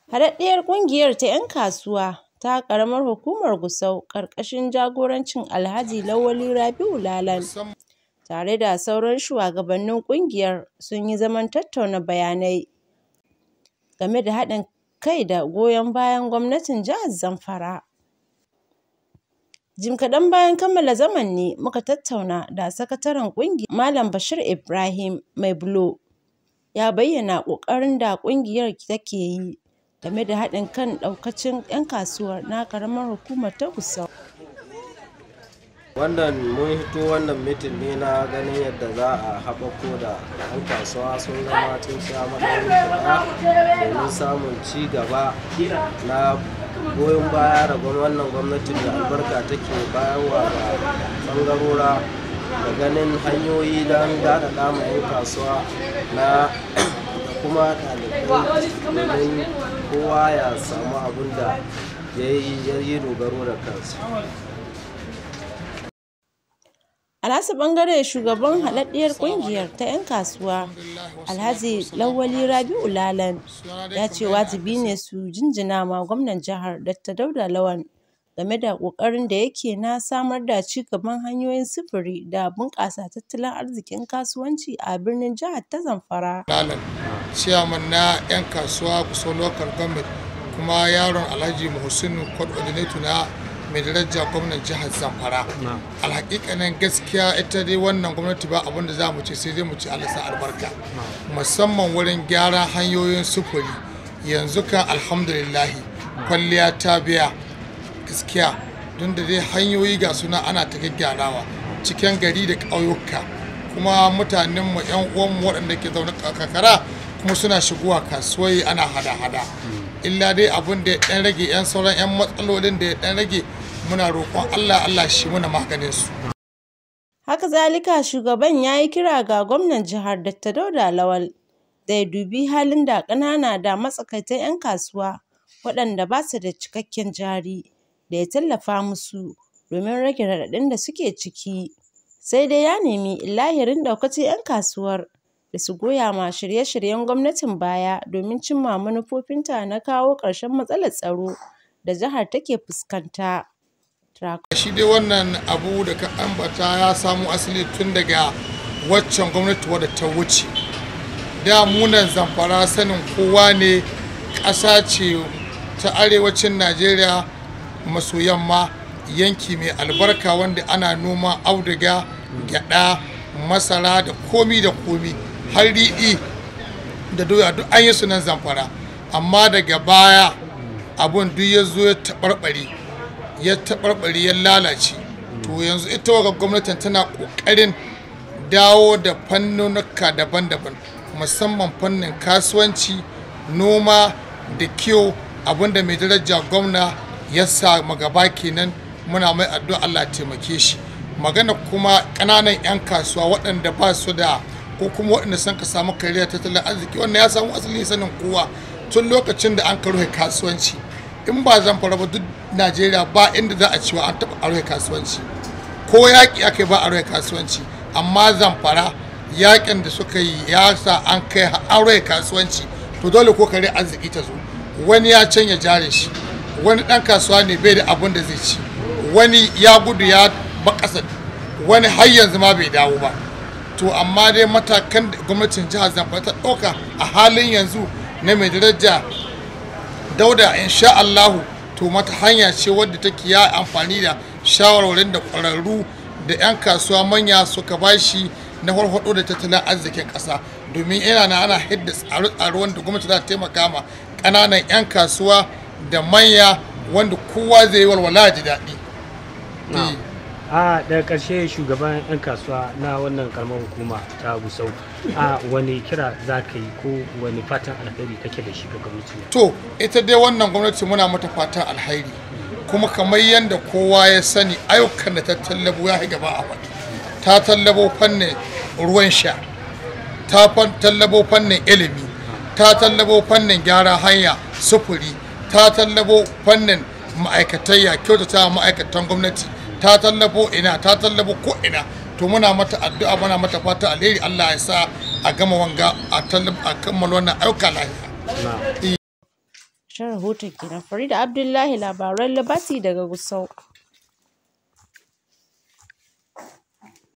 Haɗaɗɗiyar ƙungiyar ta 'yan kasuwa ta ƙaramar hukumar Gusau ƙarƙashin jagorancin Alhaji Lawali Rabi'u Lalan tare da sauran shugabannin ƙungiyar sun yi zaman tattauna bayanai game da haɗin kai da goyon bayan gwamnatin jihar Zamfara. Jim kaɗan bayan kammala zaman ne muka tattauna da sakataren ƙungiyar Malam Bashir Ibrahim Mai Bulo ya bayyana ƙoƙarin da ƙungiyar take yi game da haɗin kan ɗaukacin 'yan kasuwar na ƙaramar hukumar ta Gusau. wannan mun hito wannan mitin ne na ganin yadda za a haɓako da 'yan kasuwa sun zama tun sha maɗaurin kuɗa domin samun ci gaba na goyon baya da wannan gwamnatin da albarka take bayarwa ga ɓangarora da ganin hanyoyi don daɗaɗa ma 'yan kasuwa na da kuma ɗalibai domin kowa ya samu abin da ya yi dogaro da kansa A nasu ɓangare shugaban haɗaɗɗiyar ƙungiyar ta 'yan kasuwa Alhaji Lawali Rabi'u Lalan ya ce wajibi ne su jinjina ma gwamnan jihar Dr. Dauda Lawan game da ƙoƙarin da yake na samar da ci gaban hanyoyin sufuri da bunƙasa tattalin arzikin kasuwanci a birnin jihar ta Zamfara. Lalan, ciyaman na 'yan kasuwa kusa local government kuma yaron Alhaji Muhsinu coordinator na mai daraja gwamnan jihar zamfara alhakikanin gaskiya ita dai wannan gwamnati ba abin da za mu ce sai dai mu ci alasa albarka musamman wurin gyara hanyoyin sufuri yanzu kan alhamdulillahi kwalliya ta biya gaskiya don da dai hanyoyi ga suna ana ta gyarawa cikin gari da ƙauyuka kuma mutanenmu 'yan uwanmu waɗanda ke zaune kakara kuma suna shigowa kasuwai ana hada-hada illa dai abin da ya ɗan rage 'yan sauran 'yan matsalolin da ya ɗan rage muna roƙon Allah Allah shi muna maganin su. Haka zalika shugaban ya yi kira ga gwamnan jihar Dr. Dauda Lawal da ya dubi halin da ƙanana da matsakaitan 'yan kasuwa waɗanda ba su da cikakken jari da ya tallafa musu domin rage raɗaɗin da suke ciki. Sai dai ya nemi lahirin ɗaukacin 'yan kasuwar da su goya ma shirye-shiryen gwamnatin baya domin cimma manufofinta na kawo ƙarshen matsalar tsaro da jihar take fuskanta. Shi dai wannan abu da ka ambata ya samo asali tun daga waccan gwamnati wadda ta wuce. Da munan zamfara sanin kowa ne ƙasa ce ta arewacin Najeriya maso yamma yanki mai albarka wanda ana noma auduga, gyaɗa, masara da komi da komi. har riɗi da doya duk an yi su nan zamfara amma daga baya abun duk ya zo ya taɓarɓare ya taɓarɓare ya lalace to yanzu ita waga gwamnatin tana ƙoƙarin dawo da fannonuka daban-daban musamman fannin kasuwanci noma da kiwo abinda mai daraja gwamna ya sa magaba kenan muna mai addu'a Allah taimake shi magana kuma ƙananan 'yan kasuwa waɗanda ba su da ko kuma waɗanda sun ka samu kariya tattalin arziki wannan ya samu asali sanin kowa tun lokacin da an ka rufe kasuwanci in ba zan fara ba duk najeriya ba inda za a cewa an taɓa rufe kasuwanci ko yaƙi aka yi ba a rufe kasuwanci amma zamfara yaƙin da suka yi ya sa an kai an rufe kasuwanci to dole ko kare arziki ta zo wani ya canja jarin shi wani ɗan kasuwa ne bai da abin da zai ci wani ya gudu ya bakasa wani har yanzu ma bai dawo ba to amma dai matakan da gwamnatin jihar zamfara ta ɗauka a halin yanzu na mai daraja dauda insha allahu to mata hanya ce wadda take ya amfani da shawarwarin da ƙwararru da 'yan kasuwa manya suka bashi na farfaɗo da tattalin arzikin ƙasa domin yana na ana hidda tsare-tsare wanda gwamnati za ta taimaka ma ƙananan 'yan kasuwa da manya wanda kowa zai yi walwala ji daɗi. a daga ƙarshe shugaban 'yan kasuwa na wannan karamar hukuma ta gusau a wani kira za ka yi ko wani fatan alheri kake da shi ga gwamnati to ita dai wannan gwamnati muna mata fatan alheri kuma kamar yadda kowa ya sani ayyukan da ta tallabo ya gaba a wani ta tallabo fannin ruwan sha ta tallabo fannin ilimi ta tallabo fannin gyara hanya sufuri ta tallabo fannin ma'aikatayya kyautata ma'aikatan gwamnati ta tallafo ina ta tallafo ko ina to muna mata addu'a muna mata fata alheri Allah ya sa a gama wanga a kammala wannan ayyuka lafiya Ƙarshen rahoton kenan Farida Abdullahi labaran Liberty daga Gusau.